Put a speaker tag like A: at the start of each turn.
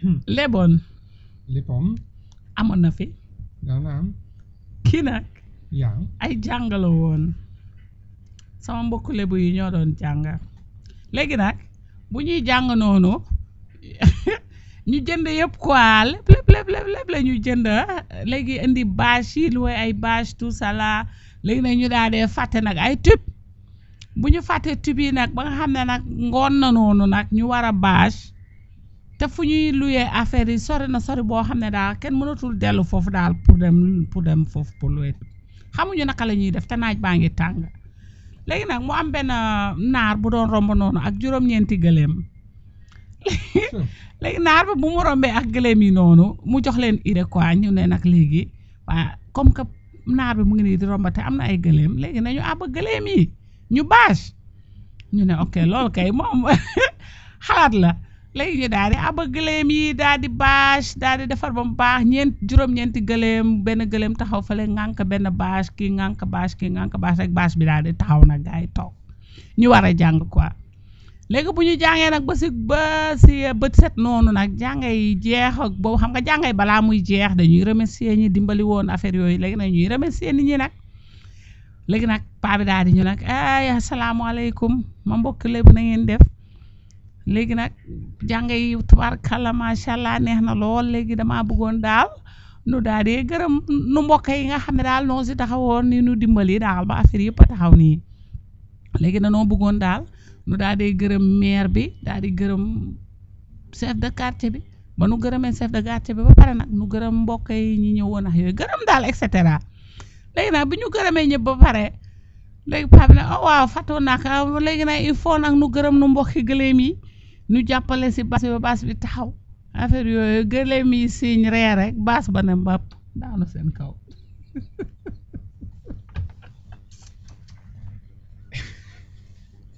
A: leboon
B: léppoon
A: amoon na fi
B: daana am
A: kii nag
B: ja
A: ay jàngala woon sama mbokku lebu yi ñoo doon jàng léegi nag bu ñuy jàng noonu ñu jënd yëpp quoi lépp lépp lépp lépp lépp la ñu jënd léegi indi bâche yi lu ay bâche tout ça là léegi nag ñu daal dee fàtte nag ay tube bu ñu fàttee tube yi nag ba nga xam ne nag ngoon na noonu nag ñu war a bâche te fu ñuy luyee affaire yi sori na sori boo xam ne daal kenn mënatul dellu foofu daal pour dem pour dem foofu pour luye xamuñu naka la ñuy def te naaj baa ngi tàng léegi nag mu am benn naar bu doon romb noonu ak juróom-ñeenti gëléem léegi naar ba bu mu rombee ak gëléem yi noonu mu jox leen idée quoi ñu ne nag léegi waa comme que naar bi mu ngi nii di romb te am na ay gëléem léegi nañu àbb gëléem yi ñu bâche ñu ne ok loolu kay moom xalaat la léegi ñu daal di àbb gëléem yi daal di bâche daal di defar ba mu baax ñeent juróom-ñeenti gëléem benn gëléem taxaw fële ŋànk benn bâche kii ŋànk bâche kii ŋànk bâche rek bâche bi daal di taxaw nag gaa yi toog ñu war a jàng quoi léegi bu ñu jàngee nag ba si ba si bët set noonu nag jàngay jeex ak boobu xam nga jàngay balaa muy jeex dañuy remercier ñi dimbali woon affaire yooyu léegi nag ñuy remercier nit ñi nag léegi nag paa bi daal di ñu nag ay asalaamaaleykum ma mbokk lébu na ngeen def léegi nag jàng yi tubaarkàlla macha allah neex na lool léegi damaa bëggoon daal nu daal di gërëm nu mbokk yi nga xam ne daal noo si taxawoon ni nu dimbali daal ba affaire yëpp a taxaw nii léegi danoo bëggoon daal nu daal di gërëm maire bi daal di gërëm chef de quartier bi ba nu gërëmee chef de quartier bi ba pare nag nu gërëm mbokk yi ñi ñëwoon ak yooyu gërëm daal et cetera léegi nag bi ñu gërëmee ñëpp ba pare léegi paa bi ne oh waaw fàttoon naa ko léegi nag il faut nag nu gërëm nu mbokki gëléem yi nu jàppale si bas bi ba bas bi taxaw affaire yooyu gëléem yi siiñ ree rek baas ba ne mbàpp daanu seen kaw